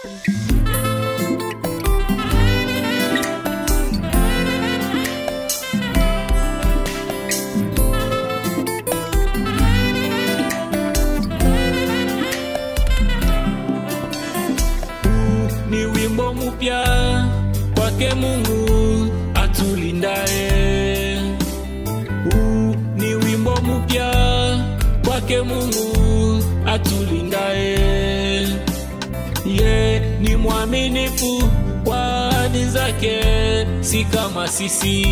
ni wimbo mpya kwake Mungu atulindaye. Huu ni wimbo mpya kwake Mungu atulindaye. Ye ni mwaminifu kwa ahadi zake, si kama sisi.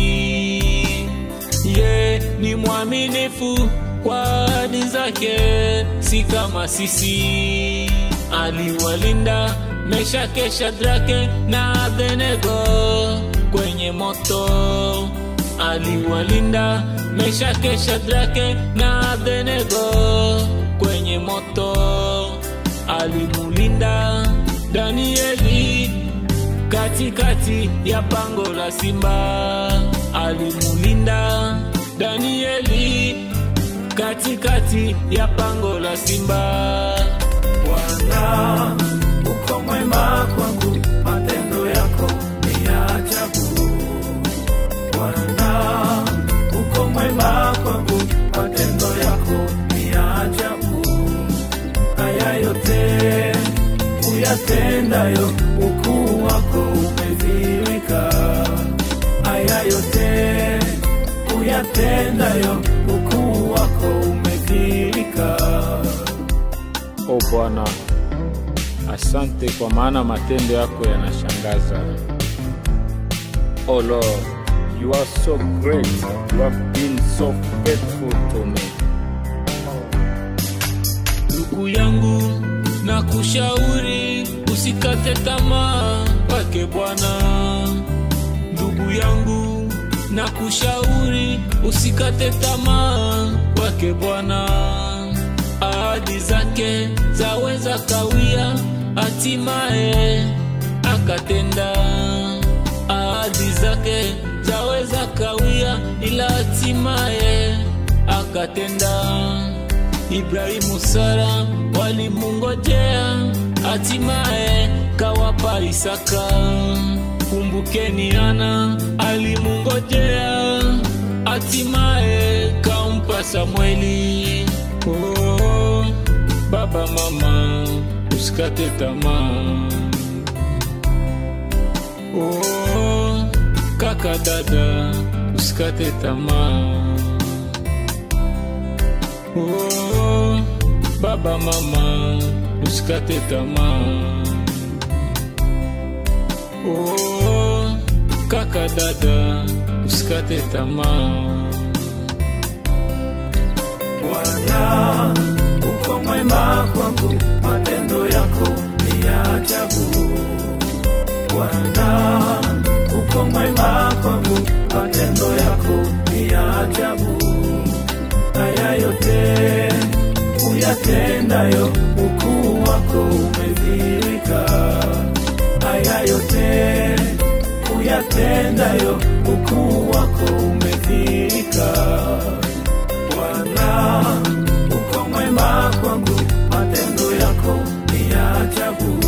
Ye ni mwaminifu kwa ahadi zake, si kama sisi. Aliwalinda Meshake, Shadrake na Abednego kwenye moto. Aliwalinda Meshake, Shadrake na Abednego kwenye moto. Alimulinda Danieli katikati ya pango la simba. Alimulinda Danieli katikati ya pango la simba. Bwana uko mwema kwangu, matendo yako ni ya ajabu. Bwana uko mwema kwangu, matendo yako ni ya ajabu. Haya yote uyatendayo, ukuu wako umedhihirika. Haya yote uyatendayo, ukuu wako umedhihirika. O Bwana, asante kwa maana matendo yako yanashangaza. O Lord, you are so great. You have been so faithful to me. Ndugu yangu, na kushauri usikate tamaa kwake Bwana. Ndugu yangu, na kushauri usikate tamaa kwake Bwana. Ahadi zake zaweza kawia, hatimaye akatenda. Ahadi zake zaweza kawia, ila hatimaye akatenda. Ibrahimu, Sara walimungojea, hatimaye kawapa Isaka. Kumbukeni, Ana alimungojea, hatimaye kampa Samweli. Oh, baba mama, usikate tamaa. Oh, kaka dada, usikate tamaa. Oh, baba mama, usikate tamaa. Oh, kaka dada, usikate tamaa. Bwana uko mwema kwangu, matendo yako ni ya ajabu. Bwana uko mwema kwangu, matendo yako ni ya ajabu. Haya yote uyatendayo, ukuu wako umedhihirika. Haya yote uyatendayo, ukuu wako umedhihirika. Bwana uko mwema kwangu, matendo yako ni ya ajabu.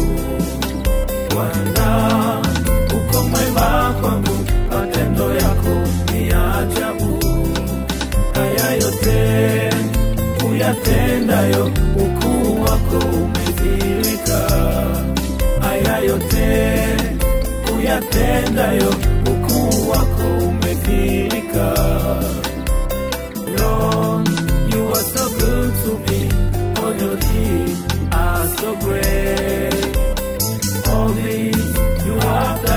Bwana uko mwema kwangu, matendo yako ni ya ajabu. Haya yote uyatendayo, ukuu wako umedhihirika. Haya yote uyatendayo, ukuu wako umedhihirika. Lord, you are so good to me. All your deeds are so great. All this you have done.